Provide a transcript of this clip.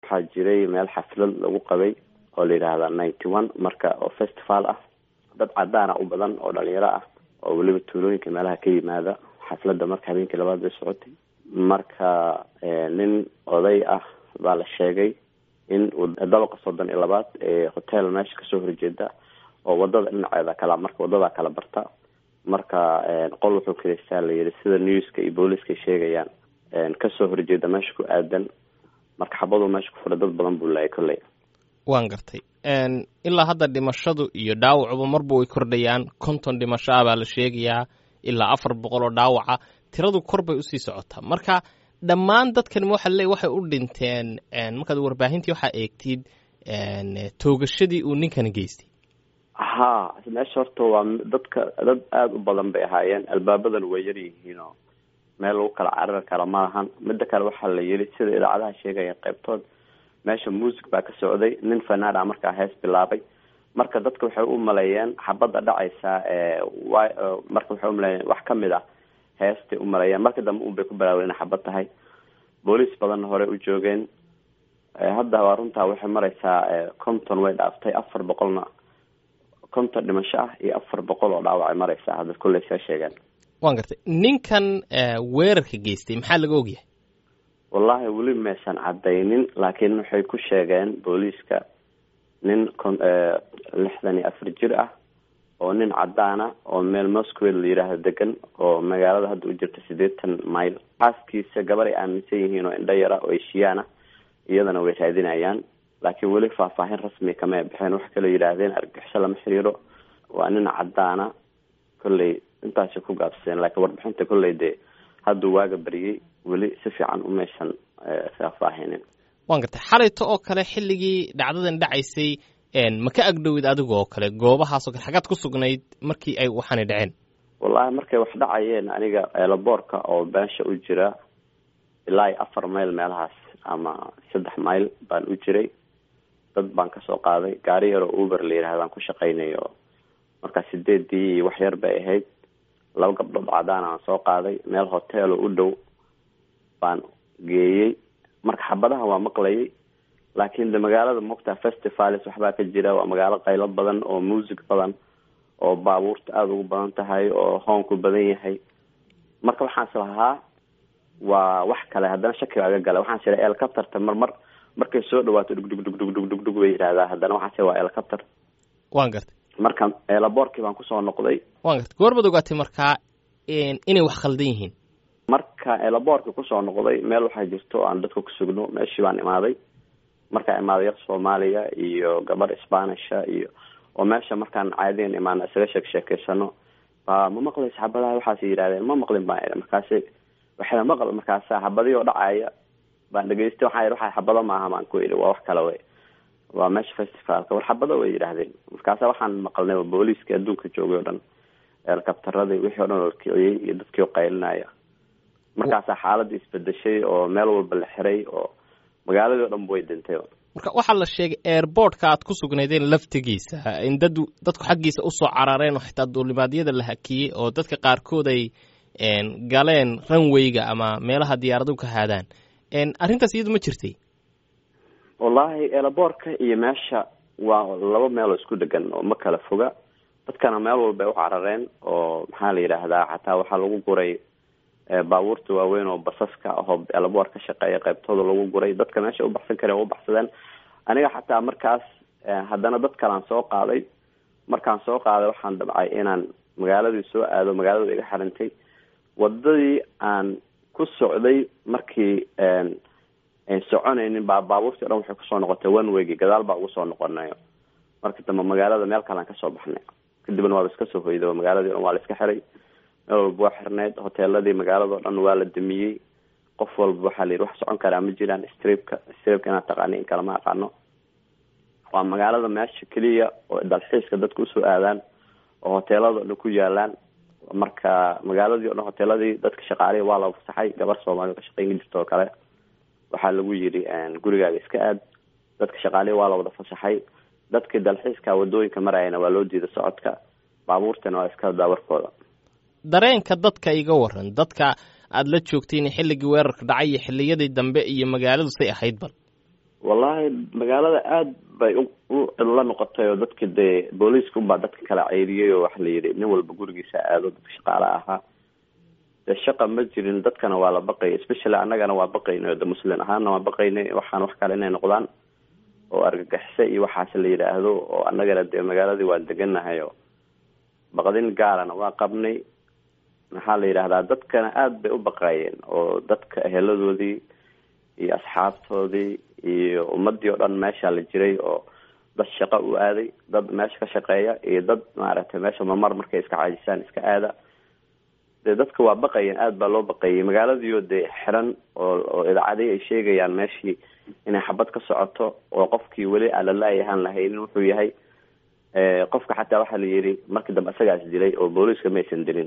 waxaa jiray meel xaflad lagu qabay oo la yidhaahda ninety one marka oo festival ah dad cadaana u badan oo dhalinyaro ah oo weliba tuulooyinka meelaha ka yimaada xafladda marka habeenkii labaad bay socotay marka nin oday ah baa la sheegay in uu dabaqa soddon iyo labaad ee hotel meesha kasoo horjeeda oo wadada dhinaceeda kala marka wadadaa kala barta marka qol wuxuu kaleystaa la yihi sida newska iyo booliska sheegayaan kasoo horjeeda meesha ku aadan marka xabaduu meesha ku fura dad badan buu laayay kolley waan gartay ilaa hadda dhimashadu iyo dhaawacuba marba way kordhayaan konton dhimasho ah baa la sheegayaa ilaa afar boqol oo dhaawaca tiradu kor bay usii socotaa marka dhammaan dadkan waxa le waxay u dhinteen markaad warbaahintii waxaa eegtid toogashadii uu ninkan geystay ha meesha horta waa dadka dad aada u badan bay ahaayeen albaabadan way yar yihiinoo meel lagu kala carari kara ma lahan mida kale waxaa la yiri sida idaacadaha sheegaya qaybtood meesha music baa ka socday nin fanaana markaa hees bilaabay marka dadka waxay u maleeyeen xabadda dhacaysa marka waxay umaleeyeen wax kamid ah heestay u maleeyeen marka dambe un bay ku baraaween inay xabad tahay booliis badanna hore u joogeen hadda waa runtaa waxay mareysaa conton way dhaaftay afar boqolna konton dhimasho ah iyo afar boqol oo dhaawacay mareysaa hadda kulley see sheegeen waan gartay ninkan weerarka geystay maxaa laga ogyahay wallahi weli maysan cadaynin laakiin waxay ku sheegeen booliiska nin kon lixdan iyo afar jir ah oo nin cadaana oo meel moscow la yidhaahdo degan oo magaalada hadda u jirta siddeetan mile xaaskiisa gabar ay aaminsan yihiin oo indho yara oo eshiyaana iyadana way raadinayaan laakiin weli faahfaahin rasmi kama bixeen wax kaloo yidhaahdeen argixisho lama xiriiro waa nin cadaana kolley intaasay ku gaabsadeen laakiin warbixinta kolley dee hadduu waaga bariyey weli si fiican umaysan faahfaahinin waan gartay xalayto oo kale xilligii dhacdadan dhacaysay ma ka agdhowid adiga oo kale goobahaasoo kale xagaad ku sugnayd markii ay waxaanay dhaceen wallahi markay wax dhacayeen aniga eelaboorka oo beensha u jira ilaa iyo afar mayl meelahaas ama saddex mayl baan u jiray dad baan kasoo qaaday gaari yaroo uber la yidhahdaan ku shaqaynayo markaa sideedii iyo wax yar bay ahayd laba gabdhood cadaan aan soo qaaday meel hotel oo u dhow baan geeyey marka xabadaha waa maqlayay laakiin de magaalada mogtaa festivals waxbaa ka jira waa magaalo qaylo badan oo music badan oo baabuurta aada ugu badan tahay oo hoonku badan yahay marka waxaan is lahaa waa wax kale haddana shakiga aga gala waxaan sira elcapterta mar mar markay soo dhawaato dhugdhug dhugdhug dhugdhug dhug bay yidhahdaa haddana waxaan sira waa elcapter waan gartay marka eelaboorkii baan kusoo noqday waan gartay goorbaad ogaatay markaa inay wax khaldan yihiin marka eelaboorkii kusoo noqday meel waxaa jirto aan dadka ku sugno meeshii baan imaaday markaa imaaday yar soomaaliya iyo gabar sbanisha iyo oo meesha markaan caadiyan imaana isaga sheek sheekeysano ba ma maqlaysa xabadaha waxaas yidhahdeen ma maqlin baan idhi markaasi waxay maql markaasa xabadii oo dhacaya baan dhegeystay waxaa yidhi waxa xabado maaha baan ku idhi waa wax kale wey waa meesha festivalka war xabado way yidhaahdeen markaasa waxaan maqalnay booliiskii adduunka joogay o dhan eelkabtaradii wixii o dhan oo kiciyey iyo dadkii oo qaylinaya markaasaa xaaladii isbedeshay oo meel walba la xiray oo magaaladii o dhan way dhintay marka waxaa la sheegay airboortka aad ku sugnaydeen laftigiisa in dad dadku xaggiisa usoo carareen oo xitaa duulimaadyada la hakiyey oo dadka qaarkood ay galeen ranwayga ama meelaha diyaaradu ka haadaan arrintaas iyadu ma jirtay wallahi eelaboorka iyo meesha waa laba meel oo isku dhegan oo ma kala foga dadkana meel walba ay u carareen oo maxaa la yidhaahdaa xataa waxaa lagu guray baabuurta waaweyn oo basaska ahoo eelaboor ka shaqeeya qaybtooda lagu guray dadka meesha ubaxsan kareen waa ubaxsadeen aniga xataa markaas haddana dad kalaan soo qaaday markaan soo qaaday waxaan dabcay inaan magaaladii soo aado magaalada iga xirintay wadadii aan ku socday markii soconaynin baa baabuurtii o dhan waxay kusoo noqotay one waygi gadaal baa ugu soo noqonayo marka dambe magaalada meel kalaan kasoo baxnay kadibna waaba iska soo hoyday magaaladii o dhan waa la iska xiray meel walba waa xirneyd hoteeladii magaalada o dhan waa la damiyey qof walba waxaa la yidhi wax socon karaa ma jiraan stripka stripka inaad taqaani in kale ma aqaano waa magaalada meesha keliya oo dalxiiska dadka usoo aadaan oo hoteelada o dhan ku yaalaan marka magaaladii o dhan hoteeladii dadka shaqaalihi waa la fasaxay gabar soomaaliya ka shaqeyn jirta oo kale waxaa lagu yidhi gurigaaga iska aad dadka shaqaalihi waa la wada fasaxay dadkii dalxiiska wadooyinka marayana waa loo diiday socodka baabuurtana waa iska daawarkooda dareenka dadka iga waran dadka aada la joogtayna xilligii weerarka dhacay iyo xilliyadii dambe iyo magaaladu say ahayd bal wallahi magaalada aada bay u la noqotay oo dadka dee booliiska unbaa dadka kala ceyriyay oo waxa la yidhi nin walba gurigiisa aado dadka shaqaale ahaa dee shaqa ma jirin dadkana waa la baqayay especially annagana waa baqaynay de muslin ahaanna waa baqaynay waxaan wax kale inay noqdaan oo argagaxise iyo waxaas la yidhaahdo oo annagana dee magaaladii waa deganahay oo baqdin gaarana waa qabnay maxaa la yidhahdaa dadkana aada bay u baqaayeen oo dadka eheladoodii iyo asxaabtoodii iyo ummadii oo dhan meesha la jiray oo dad shaqo u aaday dad meesha ka shaqeeya iyo dad maaragtay meesha mamar markay iska caajisaan iska aada dee dadka waa baqayeen aada baa loo baqayay magaaladiio dee xiran oo oo idaacadii ay sheegayaan meeshii inay xabad ka socoto oo qofkii weli aan lalaayahaan lahaynin wuxuu yahay qofka xataa waxaa la yidhi markii dambe isagaas dilay oo booliiska maysan dilin